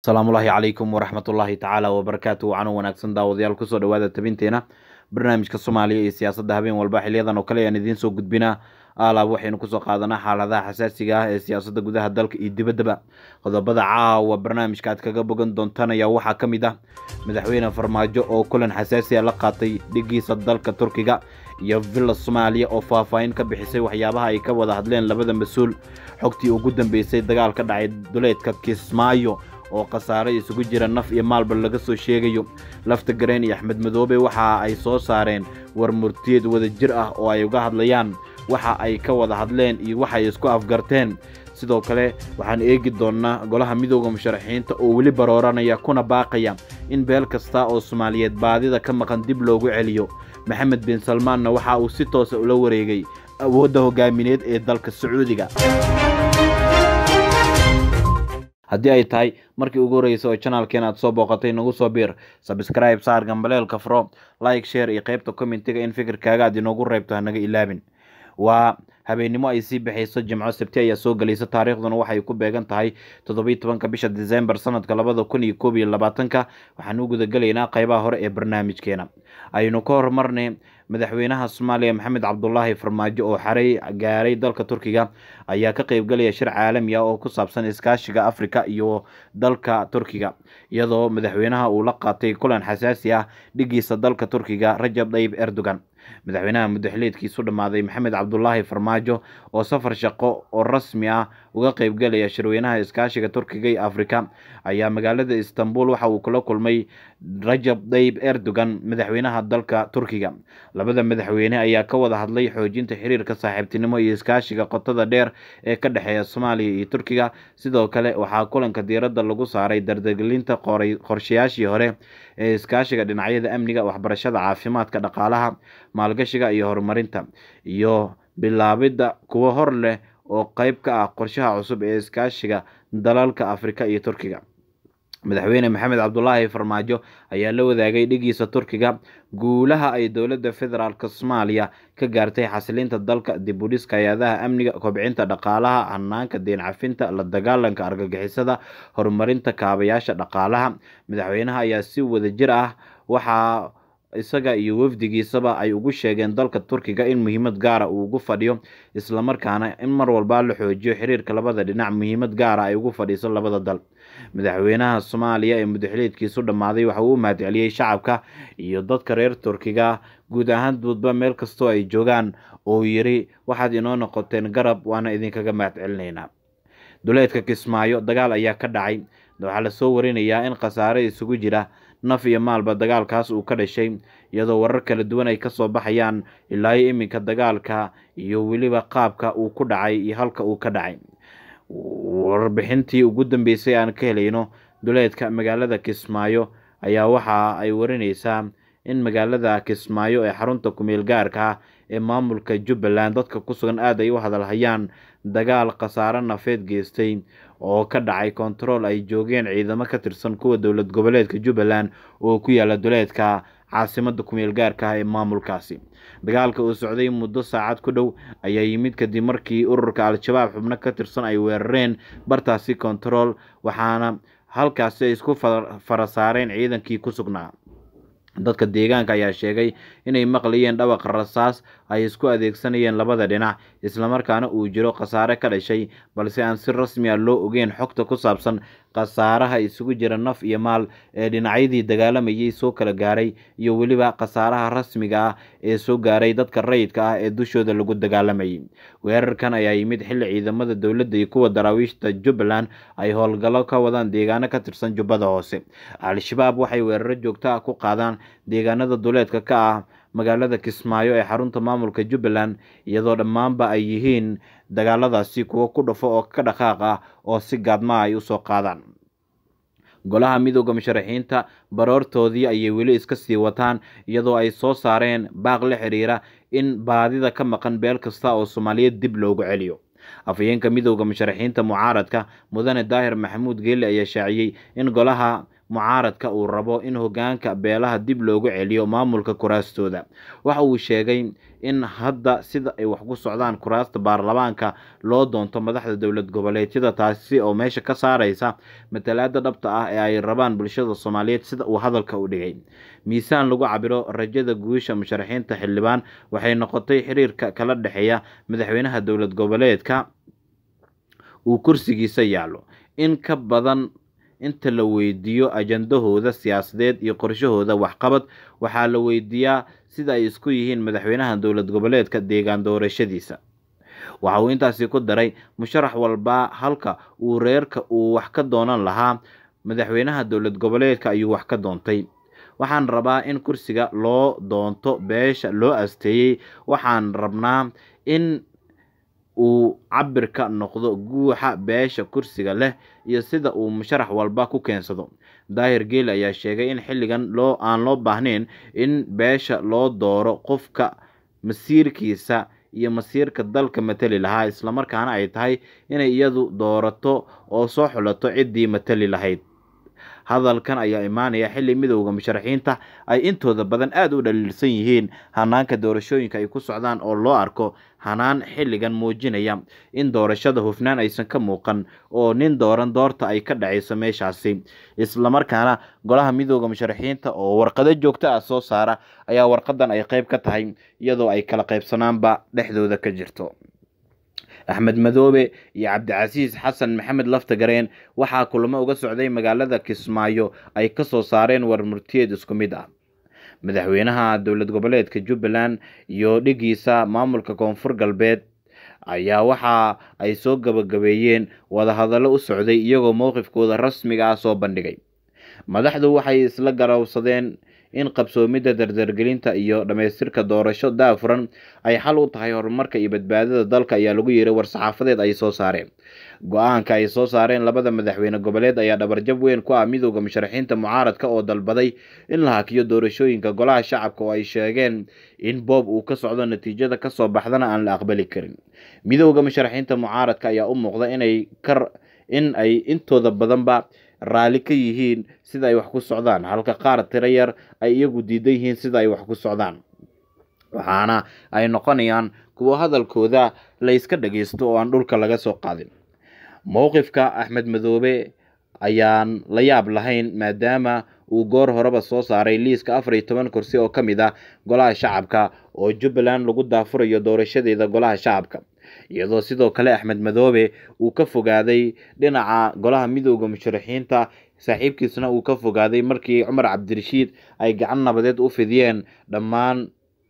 asalaamullaahi calaykum waraxmatullaahi tacaala wabarakaatu wacan wanaagsan daawadayaal kusoo dhawaada tabinteena barnaamijka soomaaliya iyo siyaasadda habeen walba xiliyadan oo kale ayaan idiin soo gudbinaa alaab waxaynu kusoo qaadanaa xaaladaha xasaasiga ah ee siyaasadda gudaha dalka iyo dibaddaba qodobada caawa barnaamijka aad kaga bogan doontaan ayaa waxaa ka mid ah madaxweyne farmaajo oo kulan xasaasi a la qaatay dhigiisa dalka turkiga iyo villa soomaaliya oo faahfaahin ka bixisay waxyaabaha ay ka wada hadleen labada mas-uul xogtii ugu dambeysay dagaal ka dhacay duleedka kismaayo oo khasaare isugu jira naf iyo maalba laga soo sheegayo lafta gareen iyo axmed madoobe waxa ay soo saareen war murtiyeed wada jir ah oo ay uga hadlayaan waxa ay ka wada hadleen iyo waxay isku afgarteen sidoo kale waxaan eegi doonnaa golaha midooda musharaxiinta oo weli barooranaya kuna baaqaya in beel kasta oo soomaaliyeed baadida ka maqan dib loogu celiyo maxamed bin salmaanna waxa uu si toosa ula wareegay awoodda hogaamineed ee dalka sacuudiga haddii ay tahay markii ugu horreysay oo janaalkeen aad soo booqatay nagu soo biir sabscribe saar gambaleelka fro like share iyo qaybta commentiga in fikirkaaga aad inoogu reebto hanaga ilaabin waa habeennimo ay sii baxayso jimco sabti ayaa soo gelaysa taariikhduna waxay ku beegan tahay toddobiyi tobanka bisha december sanadka labada kun iyo koob iyo labaatanka waxaan u gudagelaynaa qaybaha hore ee barnaamijkeena aynu ka horumarnay madaxweynaha soomaaliya maxamed cabdulaahi farmaajo oo xaray gaaray dalka turkiga ayaa ka qeybgelaya shir caalami ah oo ku saabsan iskaashiga afrika iyo dalka turkiga iyadoo madaxweynaha uu la qaatay kulan xasaasi ah dhigiisa dalka turkiga rajab tayyib erdogan madaxweynaha muddaxileedkiisu dhammaaday maxamed cabdulaahi farmaajo oo safar shaqo oo rasmi ah uga qeybgelaya shirweynaha iskaashiga turkiga iyo afrika ayaa magaalada istanbul waxa uu kula kulmay rajab tayyib erdogan madaxweynaha dalka turkiga labada madaxweyne ayaa ka wada hadlay xoojinta xiriirka saaxiibtinimo iyo iskaashiga qotada dheer ee ka dhexeeya soomaaliya iyo turkiga sidoo kale waxaa kulanka diiradda lagu saaray dardargelinta qorshayaashii hore ee iskaashiga dhinacyada amniga waxbarashada caafimaadka dhaqaalaha maalgashiga iyo horumarinta iyo bilaabidda kuwo hor leh oo qeyb ka ah qorshaha cusub ee iskaashiga dalalka afrika iyo turkiga madaxweyne maxamed cabdulaahi farmaajo ayaa la wadaagay dhigiisa turkiga guulaha ay dowladda federaalk soomaaliya ka gaartay xasilinta dalka dib u dhiska hay-adaha amniga kobcinta dhaqaalaha hanaanka deen cafinta la dagaalanka argagixisada horumarinta kaabayaasha dhaqaalaha madaxweynaha ayaa si wada jir ah waxaa isaga iyo wafdigiisaba ay ugu sheegeen dalka turkiga in muhiimad gaara uu ugu fadhiyo islamarkaana in mar walba la xoojiyo xiriirka labada dhinac muhiimad gaara ay ugu fadhiiso labada dal madaxweynaha soomaaliya ee muddaxileedkiisu dhammaaday waxa uu u mahadceliyey shacabka iyo dadka reer turkiga guud ahaan duudba meel kastoo ay joogaan oo yiri waxaad inoo noqoteen garab waana idinkaga mahadcelinaynaa duleedka kismaayo dagaal ayaa ka dhacay waxaa lasoo warinayaa in khasaare isugu jira naf iyo maalba dagaalkaas uu ka dhashay iyadoo warar kala duwan ay kasoo baxayaan ilaayo iminka dagaalka iyo weliba qaabka uu ku dhacay iyo halka uu ka dhacay warbixintii ugu dambeysay aan ka helayno duleedka magaalada kismaayo ayaa waxa ay warinaysaa in magaalada kismaayo ee xarunta kumeel gaarka ah ee maamulka jubbaland dadka ku sugan aad ay u hadalhayaan dagaal khasaare nafeed geystay oo ka dhacay kontarool ay joogeen ciidamo ka tirsan kuwa dowlad goboleedka jubbaland oo ku yaala duleedka caasimada kumeel gaarka ah ee maamulkaasi dagaalka uu socday muddo saacad ku dhow ayaa yimid kadib markii ururka al-shabaab xubno ka tirsan ay weerareen bartaasi kontarool waxaana halkaasi ay isku fara saareen ciidankii ku sugnaa dadka deegaanka ayaa sheegay inay maqlayeen dhawaqa rasaas ay isku adeegsanayeen labada dhinac islamarkaana uu jiro khasaare ka dhashay balse aan si rasmi a loo ogeyn xogta ku saabsan khasaaraha isugu jira naf iyo maal ee dhinacyadii dagaalamayay soo kala gaaray iyo weliba khasaaraha rasmiga ah ee soo gaaray dadka rayidka ah ee dushooda lagu dagaalamayay weerarkan ayaa yimid xilli ciidamada dowladda iyo kuwa daraawiishta jubbaland ay howlgallo ka wadaan deegaano ka tirsan jubbada hoose al-shabaab waxay weeraro joogto ah ku qaadaan deegaanada duleedka ka ah magaalada kismaayo ee xarunta maamulka jubbaland iyadoo dhammaanba ay yihiin dagaaladaasi kuwo ku dhafo oo ka dhaqaaq ah oo si gaadma ay usoo qaadaan golaha midooda musharaxiinta baroortoodii ayay weli iska sii wataan iyadoo ay soo saareen baaq la xiriira in baadida ka maqan beel kasta oo soomaaliyeed dib loogu celiyo afhayeenka midooda musharaxiinta mucaaradka mudane daahir maxamuud geeli ayaa shaaciyey in golaha mucaaradka uu rabo in hogaanka beelaha dib loogu celiyo maamulka kuraastooda waxa uu sheegay in hadda sida ay wax ku socdaan kuraasta baarlamaanka loo doonto madaxda dowlad goboleedyada taasi oo meesha ka saareysa matalaada dhabta ah ee ay rabaan bulshada soomaaliyeed sida uu hadalka u dhigay miisaan lagu cabiro rajada guusha musharaxiinta xildhibaan waxay noqotay xiriirka kala dhexeeya madaxweynaha dowlad goboleedka uu kursigiisa yaallo in ka badan inta la weydiiyo ajandahooda siyaasadeed iyo qorshahooda waxqabad waxaa la weydiiyaa sida ay isku yihiin madaxweynaha dowlad goboleedka deegaan doorashadiisa waxa uu intaasi ku daray musharax walba halka uu reerka uu wax ka doonan lahaa madaxweynaha dowlad goboleedka ayuu wax ka doontay waxaan rabaa in kursiga loo doonto beesha loo asteeyey waxaan rabnaa in uu cabirka noqdo guuxa beesha kursiga leh iyo sida uu musharax walba ku keensado daahir geeli ayaa sheegay in xilligan loo aan loo baahnayn in beesha loo dooro qofka masiirkiisa iyo masiirka dalka matali lahaa islamarkaana ay tahay inay iyadu doorato oo soo xulato ciddii matali lahayd hadalkan ayaa imaanaya xilli midowda musharaxiinta ay intooda badan aada u dhaliilsan yihiin hanaanka doorashooyinka ay ku socdaan oo loo arko hanaan xilligan muujinaya in doorashada hufnaan aysan ka muuqan oo nin dooran doorta ay ka dhacayso meeshaasi islamarkaana golaha midowda musharaxiinta oo warqado joogto ah soo saara ayaa warqadan ay qeyb ka tahay iyadoo ay kala qaybsanaanba dhexdooda ka jirto axmed madoobe iyo cabdicasiis xasan maxamed laftagareen waxaa kulamo uga socday magaalada kismaayo ay kasoo saareen warmurtiyeed isku mid ah madaxweynaha dowlad goboleedka jubbaland iyo dhigiisa maamulka koonfur galbeed ayaa waxa ay soo gabagabeeyeen wadahadallo u socday iyagoo mowqifkooda rasmiga ah soo bandhigay madaxdu waxay isla garowsadeen in qabsoomidda dardargelinta iyo dhammaystirka doorasho daafuran ay xal u tahay horumarka iyo badbaadada dalka ayaa lagu yiray war-saxaafadeed ay soo saareen go-aanka ay soo saareen labada madaxweyne goboleed ayaa dhabarjab weyn ku ah midowda musharaxiinta mucaaradka oo dalbaday in la hakiyo doorashooyinka golaha shacabka oo ay sheegeen in boob uu ka socdo natiijada kasoo baxdana aan la aqbali karin midowda musharaxiinta mucaaradka ayaa u muuqda inay kar in ay intooda badanba raalli ka yihiin sida ay wax ku socdaan halka qaar tiro yar ay iyagu diidan yihiin sida ay wax ku socdaan waxaana ay noqonayaan kuwo hadalkooda la yska dhageysto oo aan dhulka laga soo qaadin mowqifka axmed madoobe ayaan la yaab lahayn maadaama uu goor horeba soo saaray liiska afar iyo toban kursi oo ka mid ah golaha shacabka oo jubbaland lagu daafurayo doorashadeeda golaha shacabka iyadoo sidoo kale axmed madoobe uu ka fogaaday dhinaca golaha midowda musharaxiinta saaxiibkiisna uu ka fogaaday markii cumar cabdirashiid ay gacan nabadeed u fidiyeen dhammaan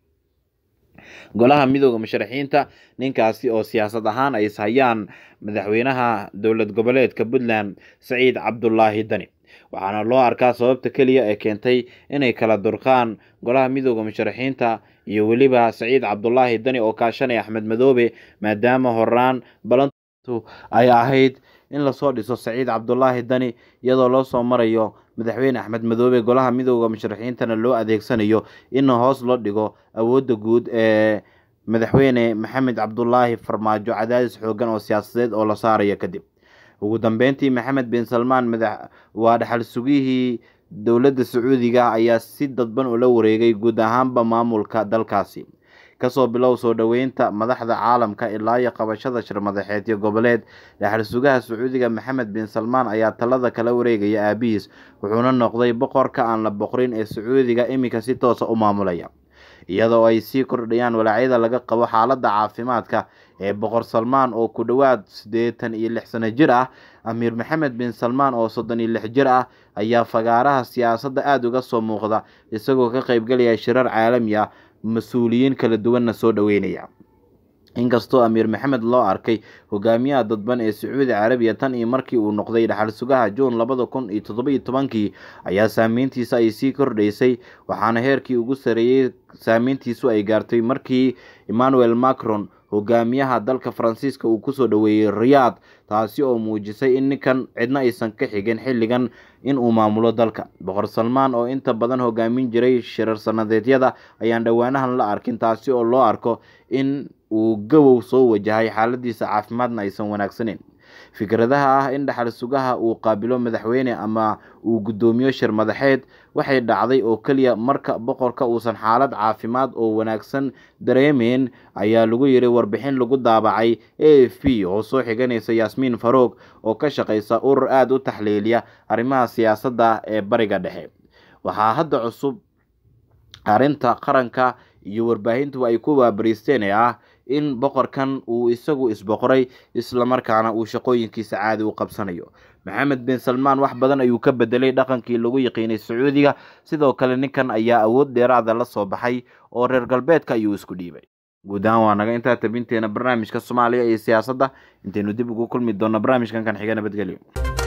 golaha midowda musharaxiinta ninkaasi oo siyaasad ahaan ay ishayaan madaxweynaha dowlad goboleedka puntland saciid cabdulaahi dani waxaana loo arkaa sababta keliya ee keentay inay kala durqaan golaha midowda musharaxiinta iyo weliba saciid cabdulaahi dani oo kaashanaya axmed madoobe maadaama horaan balantu ay ahayd in lasoo dhiso saciid cabdulaahi dani iyadoo loo soo marayo madaxweyne axmed madoobe golaha midowda musharaxiintana loo adeegsanayo in hoos loo dhigo awoodda guud ee madaxweyne maxamed cabdulaahi farmaajo cadaadis xoogan oo siyaasadeed oo la saarayo kadib ugu dambeyntii maxamed bin salmaan madax waa dhaxal sugihii dowladda sacuudiga ayaa si dadban ula wareegay guud ahaanba maamulka dalkaasi kasoo bilow soo dhoweynta madaxda caalamka ilaa iyo qabashada shirmadaxeedyo goboleed dhaxal sugaha sacuudiga maxamed bin salmaan ayaa talada kala wareegaya aabihiis wuxuuna noqday boqorka aan la boqrin ee sacuudiga iminka si toosa u maamulaya iyadoo ay sii kordhayaan walaacyada laga qabo xaaladda caafimaadka ee boqor salmaan oo ku dhowaad siddeetan iyo lix sano jir ah amiir maxamed bin salmaan oo soddon iyo lix jir ah ayaa fagaaraha siyaasadda aada uga soo muuqda isagoo ka qeybgelaya shirar caalami ah mas-uuliyiin kala duwanna soo dhoweynaya inkastoo amiir maxamed loo arkay hogaamiyaha dadban ee sacuudi carabiya tan iyo markii uu noqday dhaxal sugaha juun labada kun iyo toddoba iyo tobankii ayaa saameyntiisa ay sii kordhaysay waxaana heerkii ugu sareeyey saameyntiisu ay gaartay markii emmanuel macron hogaamiyaha dalka faransiiska uu kusoo dhoweeyey riyaad taasi oo muujisay in ninkan cidna aysan ka xigin xilligan in uu maamulo dalka boqor salmaan oo inta badan hogaamin jiray shirar sanadeedyada ayaan dhowaanahan la arkin taasi oo loo arko in uu gabow soo wajahay xaaladiisa caafimaadna aysan wanaagsaneyn fikradaha ah in dhaxal sugaha uu qaabilo madaxweyne ama uu guddoomiyo shir madaxeed waxay dhacday oo keliya marka boqorka uusan xaalad caafimaad oo wanaagsan dareemeyn ayaa lagu yiri warbixin lagu daabacay a f p oo soo xiganaysa yaasmiin faroog oo ka shaqeysa urur aada u taxliiliya arrimaha siyaasadda ee bariga dhexe waxaa hadda cusub arrinta qaranka iyo warbaahintu ay ku waabariisteen ee ah in boqorkan uu isagu isboqoray islamarkaana uu shaqooyinkiisa caadi u qabsanayo maxamed bin salmaan wax badan ayuu ka bedelay dhaqankii lagu yaqiinay sacuudiga sidoo kale ninkan ayaa awood dheeraada la soo baxay oo reer galbeedka ayuu isku dhiibay guud ahaan waa naga intaa tabinteena barnaamijka soomaaliya iyo siyaasadda intaynu dib ugu kulmi doonno barnaamijkan kan xiga nabadgelyo